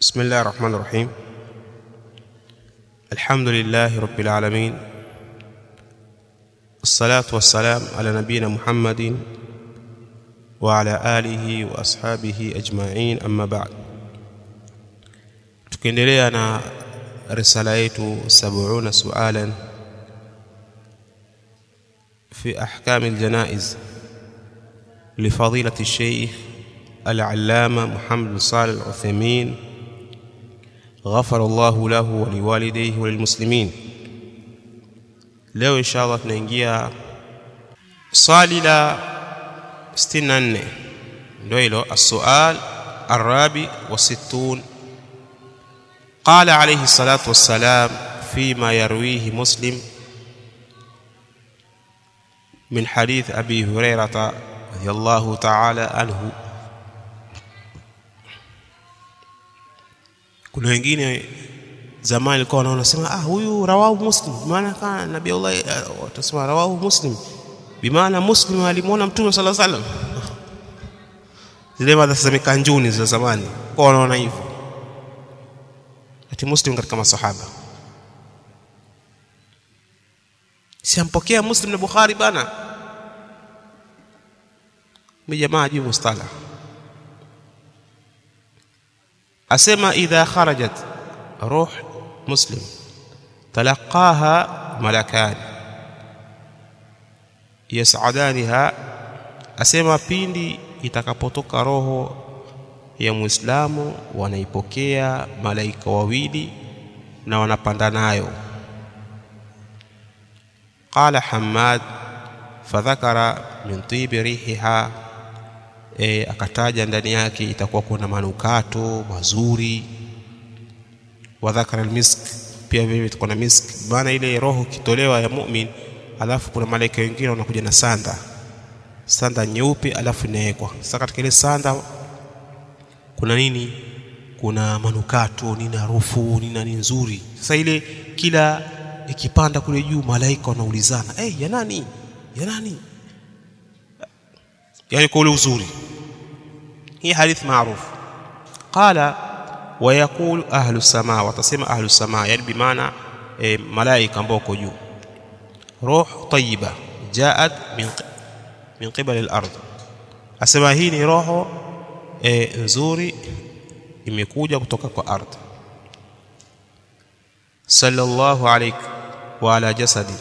بسم الله الرحمن الرحيم الحمد لله رب العالمين الصلاة والسلام على نبينا محمد وعلى آله وأصحابه أجمعين أما بعد tukiendelea na risala yetu 70 sualan في أحكام الجنائز لفضيلة الشيخ العلامة محمد بن صالح العثيمين غفر الله له ولوالديه وللمسلمين leo insha allah tunaingia swali la 64 ndio hilo السؤال الرابع والستون قال عليه الصلاة والسلام فيما يرويه مسلم من حديث أبي هريرة رضي الله تعالى عنه kuna wengine zamani alikuwa wanaona sema ah huyu rawahu muslim maana kana nabii Allah watasema rawahu muslim bimaana muslim alimuona mtume sallallahu alaihi wasallam zile mada za mikanjuni za zamani kwa wanaona hivyo ati muslim katika masahaba si ampokea muslim na bukhari bana mjamaa juu mustalah asema idha kharajat ruh muslim talaqaha malakan yas'adaniha asema pindi itakapotoka roho ya muislamu wanaipokea malaika wawili na wanapanda nayo qala hammad fadhakara min tibi rihiha e, akataja ndani yake itakuwa kuna manukato mazuri wa dhakara almisk pia vile itakuwa na misk maana ile roho kitolewa ya mu'min alafu kuna malaika wengine wanakuja na sanda sanda nyeupe alafu inawekwa sasa katika ile sanda kuna nini kuna manukato nini harufu nini nani nzuri sasa ile kila ikipanda kule juu malaika wanaulizana eh hey, ya nani ya nani yani kwa ule uzuri hii hadithi maarufu qala wayaqul ahlu samaa watasema ahlu samaa yani bimaana e, malaika ambao uko juu ruh tayyiba jaat min min qibali al-ard asema hii ni roho e, nzuri imekuja kutoka kwa ardhi sallallahu alayk wa ala jasadi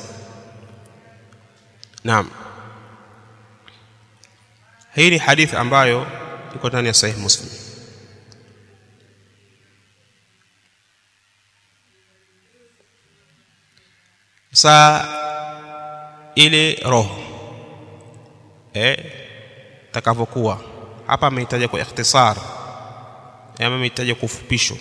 naam hii ni hadithi ambayo iko ndani ya sahih muslim saa ile roho eh takavyokuwa hapa amehitaja kwa ikhtisar ama amehitaja kwa ufupisho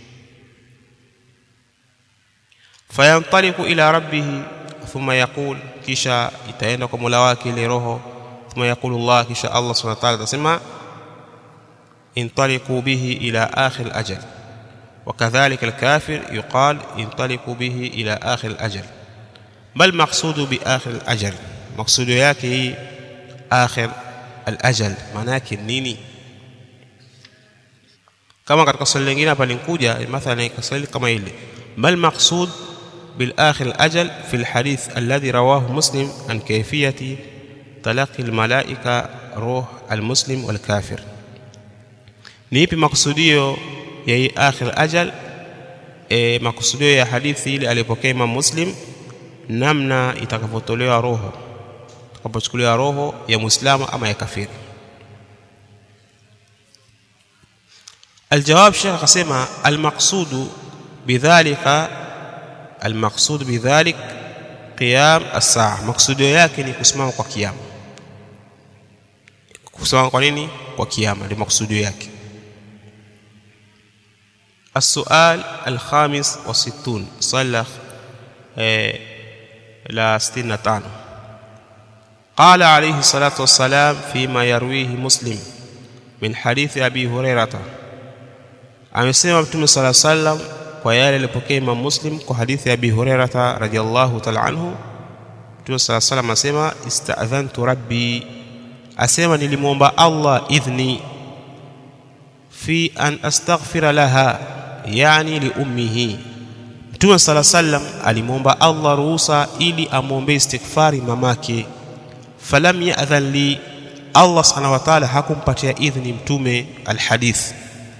fayantaliku ila rabbih thumma yaqul kisha itaenda kwa Mola wake ile roho ثم يقول الله كشاء الله سبحانه وتعالى تسمى انطلقوا به إلى آخر الأجل وكذلك الكافر يقال انطلقوا به إلى آخر الأجل ما المقصود بآخر الأجل مقصود yake آخر الأجل manake nini kama katika swali lingine hapa linkuja mathalan kaswali kama ile ما المقصود بالآخر الأجل في الحديث الذي رواه مسلم عن كيفية talaqi almalaika ruh almuslim walkafir ni ipi makusudio ya hii akhir ajal e, makusudio ya hadithi ile alipokea Imam Muslim namna itakavyotolewa roho itakapochukuliwa roho ya muislamu ama ya kafiri الجواب شيخ قسمة المقصود بذلك المقصود بذلك قيام الساعة مقصوديو yake ni kusimama kwa kiyama kusimama kwa nini kwa kiyama ndio maksudio yake السؤال الخامس والستون صلى لا ستين تانو قال عليه الصلاة والسلام فيما يرويه مسلم من حديث أبي هريرة amesema mtume صلى الله عليه وسلم kwa yale alipokea Imam Muslim kwa hadithi ya Abi Hurairah radhiyallahu ta'ala anhu Mtume صلى الله عليه وسلم asema ista'dhantu rabbi asema nilimwomba Allah idhni fi an astaghfira laha yani li ummihi mtume sala sallam alimwomba allah ruhusa ili amwombee istighfari mamake falam yadhan li allah subhanahu wa ta'ala hakumpatia idhni mtume alhadith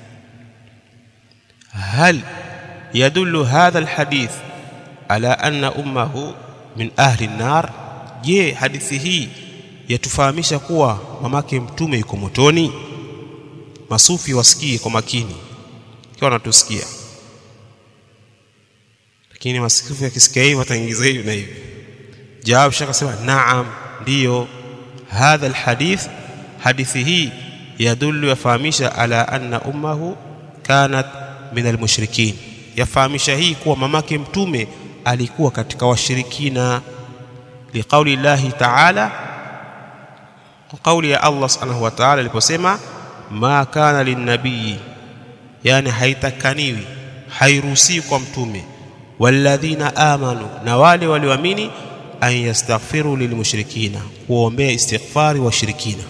hal yadullu hadha alhadith ala anna ummahu min ahli an-nar je hadithi hii yatufahamisha kuwa mamake mtume yuko motoni masufi wasikie kwa makini ikiwa wanatusikia lakini masufi yakisikia hivi wataingiza hivi na hivi jawab shaka sema naam ndiyo hadha alhadith hadithi hii yadullu yafahamisha ala anna ummahu kanat min almushrikin yafahamisha hii kuwa mamake mtume alikuwa katika washirikina liqauli llahi taala kwa kauli ya Allah subhanahu wa ta'ala aliposema ma kana linnabii yani haitakaniwi hairuhusiwi kwa mtume walladhina amanu na wale walioamini an yastaghfiru lilmushrikina kuombea istighfari washirikina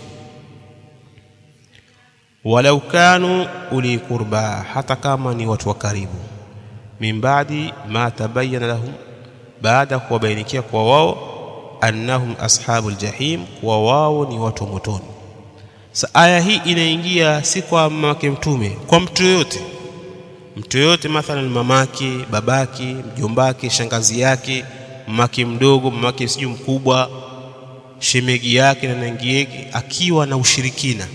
walau kanu uli kurba hata kama ni watu wa karibu min baadi ma tabayyana lahum baada kuwabainikia kwa wao annahum ashabul jahim kuwa wao ni watu wa motoni sa aya hii inaingia si kwa mamake mtume kwa mtu yoyote mtu yoyote mathalan mamake babake mjombake shangazi yake mamake mdogo mamake sijui mkubwa shemegi yake na nangi yake akiwa na ushirikina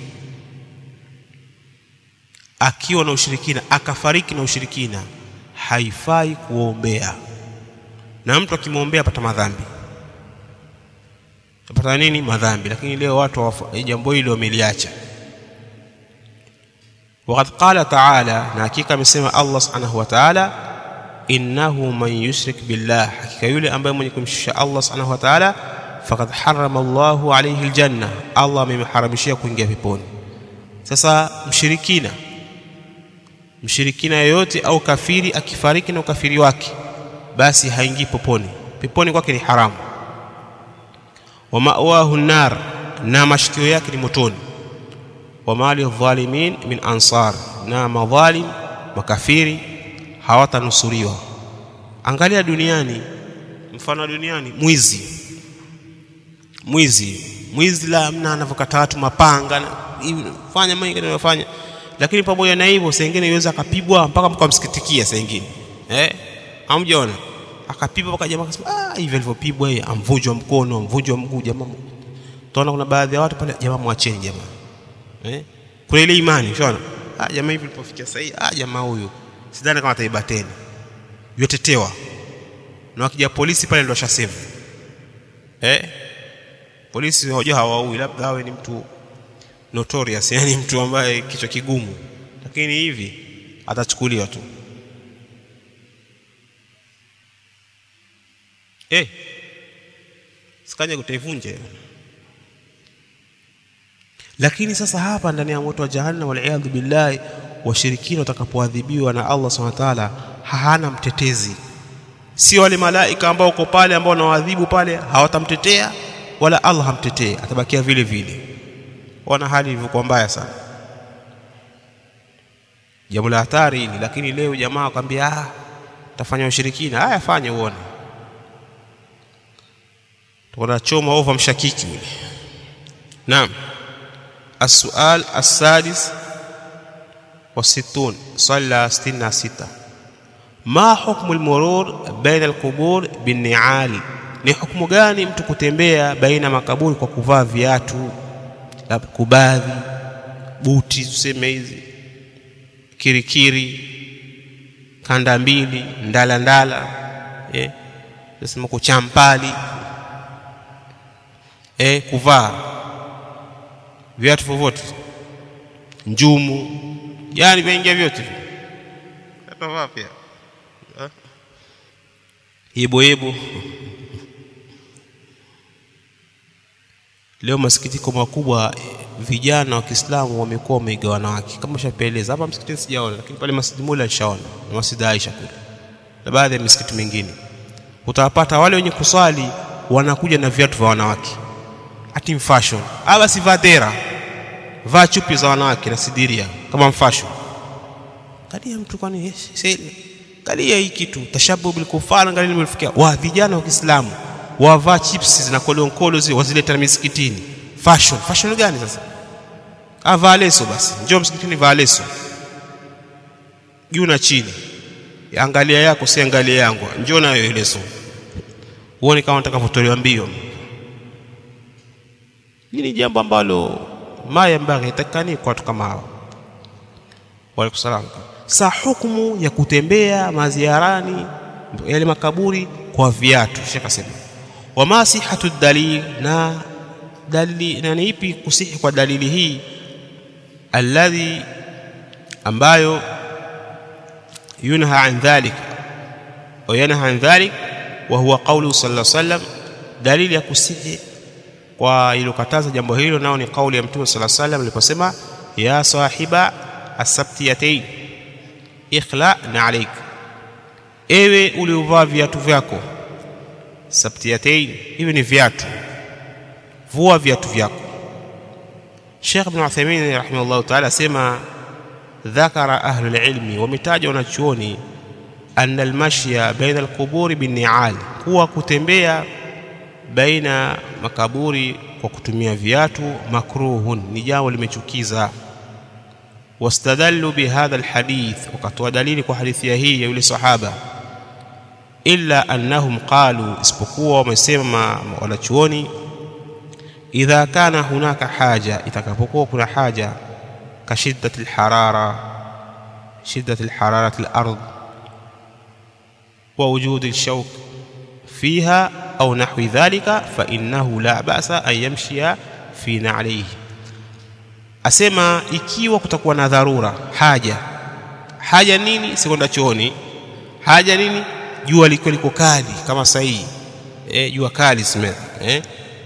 akiwa na ushirikina akafariki na ushirikina haifai kuombea na mtu akimwombea apata madhambi apata nini madhambi lakini leo watu jambo hilo wameliacha وقد قال تعالى na hakika amesema Allah subhanahu wa ta'ala innahu man yushrik billah hakika yule ambaye mwenye kumshirikisha Allah subhanahu wa ta'ala faqad harrama Allahu alayhi aljanna Allah amemharamishia kuingia peponi sasa mshirikina mshirikina yoyote au kafiri akifariki na ukafiri wake basi haingii peponi peponi kwake ni haramu wa ma'wahu nar na mashikio yake ni motoni wa mali dhalimin min ansar na madhalim makafiri hawatanusuriwa angalia duniani mfano duniani mwizi mwizi mwizi la mna anavyokata watu mapanga fanya mengi anayofanya lakini pamoja na hivyo saa ingine iweza akapigwa mpaka mkamsikitikia saa ingine eh hamjaona akapigwa mpaka jamaa akasema ah hivi alivyopigwa yeye amvunjwa mkono amvunjwa mguu jamaa tunaona kuna baadhi ya watu pale jamaa mwacheni jamaa eh kuna ile imani unaona ah jamaa hivi alipofikia sahihi ah jamaa huyu sidhani kama ataiba tena yotetewa na wakija polisi pale ndio shasave eh polisi hoja hawaui labda awe ni mtu notorious yani mtu ambaye kichwa kigumu lakini hivi atachukuliwa tu eh sikanye kutaivunja lakini sasa hapa ndani ya moto wa jahannam waliyadhu billahi washirikina watakapoadhibiwa na Allah subhanahu wa ta'ala hana mtetezi si wale malaika ambao uko pale ambao wanawadhibu pale hawatamtetea wala Allah hamtetee atabakia vile vile wana hali ilivyokuwa mbaya sana jambo la hatari hili lakini leo jamaa akwambia ah tafanya ushirikina haya fanye uone tunachoma ova mshakiki ule naam السؤال السادس والستون صلى ستين ستة ما حكم المرور بين القبور بالنعال ni hukumu gani mtu kutembea baina makaburi kwa kuvaa viatu kubadhi buti tuseme hizi kirikiri kanda mbili ndala ndala eh nasema kuchampali eh kuvaa viatu vyovyote njumu yani vyaingia vyote atavaa pia yebo yebo leo masikitiko makubwa vijana wa Kiislamu wamekuwa wameiga wanawake kama shapeleza hapa msikitini sijaona lakini pale Masjid Mula nishaona na Masjid Aisha kule na baadhi ya misikiti mingine utawapata wale wenye kuswali wanakuja na viatu vya wanawake ati fashion basi vaa dera vaa chupi za wanawake na sidiria kama fashion kalia mtu kwani kalia hii kitu tashabu bil kufar angalia nimefikia wa vijana wa Kiislamu wavaa chips na kolonkolo zile wazileta misikitini fashion fashion gani sasa avaa leso basi njoo msikitini vaa leso juu na chini angalia yako si angalia yangu njoo nayo leso uone kama nataka kutolewa mbio hili ni jambo ambalo maya mbaghi itakani kwa watu kama hao waalaikum sa hukumu ya kutembea maziarani yale makaburi kwa viatu shekh asema wama sihatu dalil na dalili na ni ipi kusihi kwa dalili hii alladhi ambayo yunha an dhalik au yanha an dhalik wa huwa qawlu sallallahu alayhi wasallam dalili ya kusihi kwa ilokataza jambo hilo nao ni kauli ya mtume sallallahu alayhi wasallam aliposema ya sahiba asabtiyatayn ikhla na alayk ewe uliovaa viatu vyako sabtiyatayn hivi ni viatu vua viatu vyako Sheikh Ibn Uthaymeen rahimahullah ta'ala asema dhakara ahlul ilmi wametaja wanachuoni anna almashya baina alquburi binni'al kuwa kutembea baina makaburi kwa kutumia viatu makruhun ni jambo limechukiza wastadallu bihadha alhadith wakatoa dalili kwa hadithi hii ya yule sahaba illa annahum qalu isipokuwa wamesema wanachuoni idha kana hunaka haja itakapokuwa kuna haja kashiddati alharara shiddati alhararati alard wa wujudi alshawk fiha au nahwi dhalika fa innahu la ba'sa an yamshia fi na'lihi asema ikiwa kutakuwa na dharura haja haja nini sikwenda chooni haja nini jua liko liko kali kama sahihi eh jua kali sime eh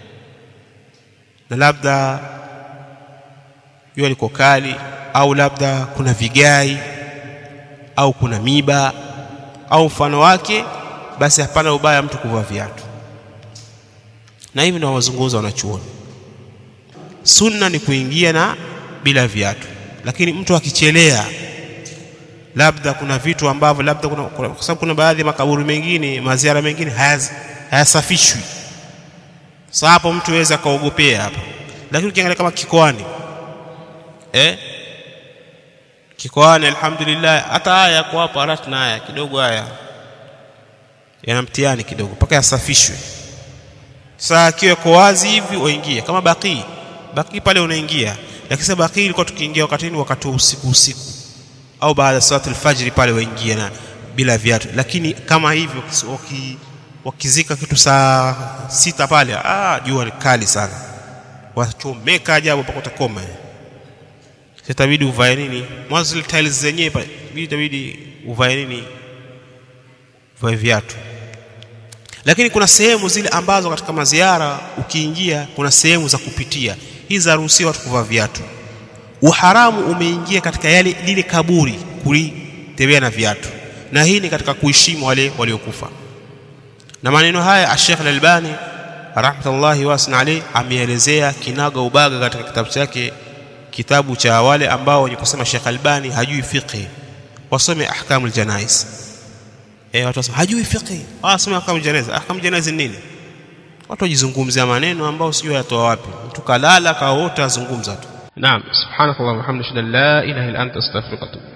na labda jua liko kali au labda kuna vigai au kuna miba au mfano wake basi hapana ubaya mtu kuvaa viatu na hivi ndio wazungumza wanachuoni sunna ni kuingia na bila viatu lakini mtu akichelea labda kuna vitu ambavyo labda kuna, kuna kwa sababu kuna baadhi ya makaburi mengine maziara mengine hayasafishwi sasa hapo mtu aweza kaogopea hapa lakini ukiangalia kama kikoani eh kikoani alhamdulillah hata haya kwa hapo harat na haya kidogo haya yana mtihani kidogo mpaka yasafishwe saa akiwa kwa wazi hivi waingia kama baki baki pale unaingia lakini sasa baki ilikuwa tukiingia wakati ni wakati wa usiku usiku au baada ya salatu alfajiri pale waingia na bila viatu lakini kama hivyo waki, wakizika kitu saa sita pale ah jua ni kali sana wachomeka ajabu mpaka utakoma sitabidi uvae nini mwanzo zile tiles zenyewe pale itabidi uvae nini uvae viatu lakini kuna sehemu zile ambazo katika maziara ukiingia kuna sehemu za kupitia hizi zaruhusiwa watu kuvaa viatu uharamu umeingia katika yale lile kaburi kulitembea na viatu na hii ni katika kuheshimu wale waliokufa na maneno haya Sheikh Al-Albani rahmatullahi wasna alayhi ameelezea kinaga ubaga katika kitabu chake kitabu cha wale ambao wenye kusema Sheikh Albani hajui fiqh wasome ahkamul janais eh watu wasema hajui fiqh wasome ahkamul janais ahkamul janais ni nini watu wajizungumzia maneno ambao sijui yatoa wapi mtu kalala kaota azungumza tu naam subhanakallahumma hamdaka la ilaha illa anta astaghfiruka wa atubu